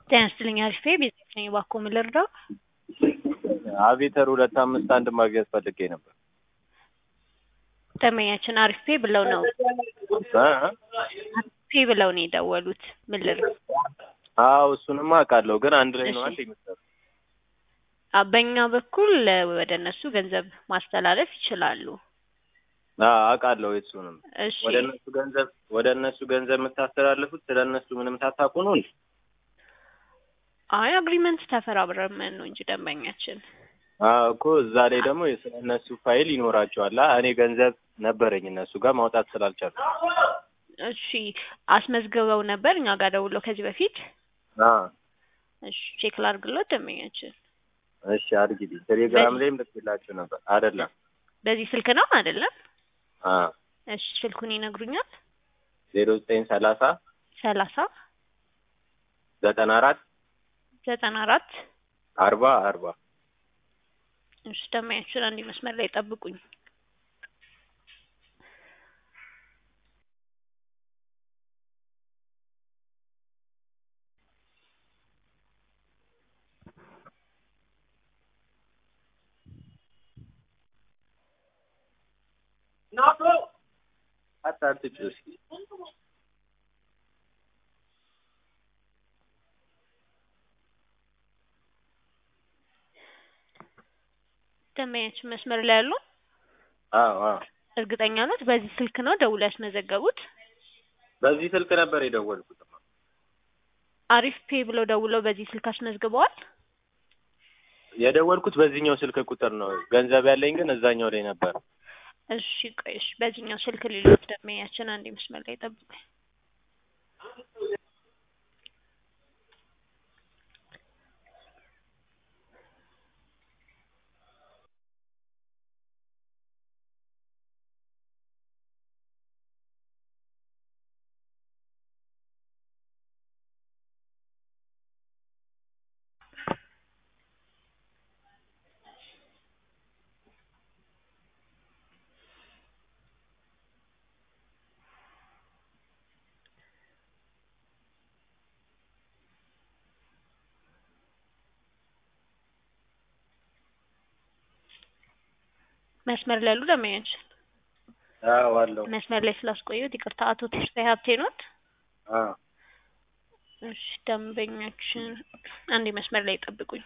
ጤና ይስጥልኝ አሪፍ ቤዛዊት ነኝ። እባክዎ ምን ልርዳው? አቪተር ሁለት አምስት አንድ ማግኘት ፈልጌ ነበር። ደንበኛችን አሪፍ ፔ ብለው ነው እ? ፔ ብለው ነው የደወሉት። ምን ልርዳው? አዎ እሱንማ አውቃለሁ፣ ግን አንድ ላይ ነው እሺ። አንድ የሚሰሩ አ በእኛ በኩል እ ወደ እነሱ ገንዘብ ማስተላለፍ ይችላሉ። አዎ አውቃለሁ። እሱንም እሺ ወደ እነሱ ገንዘብ ወደ እነሱ ገንዘብ የምታስተላልፉት ስለ እነሱ ምንም ታታቁ ነው እንዴ? አይ አግሪመንት ተፈራብረን ነው እንጂ ደንበኛችን አዎ እኮ እዛ ላይ ደግሞ ስለ እነሱ ፋይል ይኖራቸዋል። አ እኔ ገንዘብ ነበረኝ እነሱ ጋር ማውጣት ስላልቻልኩ። እሺ አስመዝግበው ነበር እኛ ጋር ደውለው ከዚህ በፊት አዎ እሺ ቼክ ላድርግሎት ደንበኛችን እሺ አድርጊልኝ። ቴሌግራም ላይም ልክላችሁ ነበር አይደለም? በዚህ ስልክ ነው አይደለም? አዎ እሺ ስልኩን ይነግሩኛል? ዜሮ ዘጠኝ ሰላሳ ሰላሳ ዘጠና አራት ዘጠና አራት አርባ አርባ እሺ ደንበኛችን አንድ መስመር ላይ ጠብቁኝ። አታትጭ እስኪ ደንበኛችን መስመር ላይ ያሉ አዎ አዎ እርግጠኛ ነት በዚህ ስልክ ነው ደውለው ያስመዘገቡት? በዚህ ስልክ ነበር የደወልኩት። አሪፍ ፔ ብለው ደውለው በዚህ ስልክ አስመዝግበዋል? የደወልኩት በዚህኛው ስልክ ቁጥር ነው። ገንዘብ ያለኝ ግን እዛኛው ላይ ነበር። እሺ ቆይ እሺ በዚህኛው ስልክ ሌሎች ደንበኛችን አንድ መስመር ላይ ጠብቁኝ። መስመር ላይ ያሉ ደንበኛችን አዎ አለው። መስመር ላይ ስላስቆየሁት ይቅርታ። አቶ ተስፋዬ ሀብቴ ኖት? አዎ እሺ ደንበኛችን አንዴ መስመር ላይ ጠብቁኝ።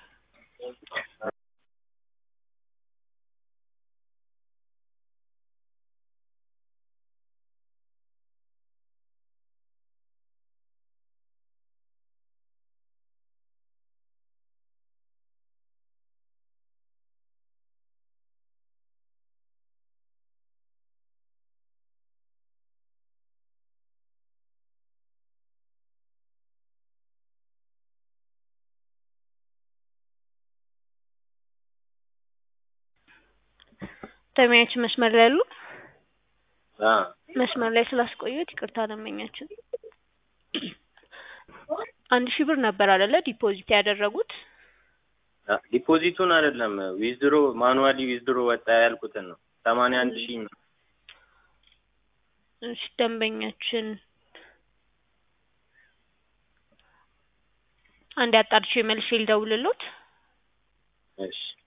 ደንበኛችን መስመር ላይ ያሉ? አዎ መስመር ላይ ስላስቆየሁት ይቅርታ ደንበኛችን። አንድ ሺህ ብር ነበር አይደለ ዲፖዚት ያደረጉት? አ- ዲፖዚቱን አይደለም ዊዝድሮ ማኑዋሊ ዊዝድሮ ወጣ ያልኩትን ነው። ሰማንያ አንድ ሺህ ነው። እሺ ደንበኛችን አንድ አጣርቼ መልሼ ልደውልሎት። እሺ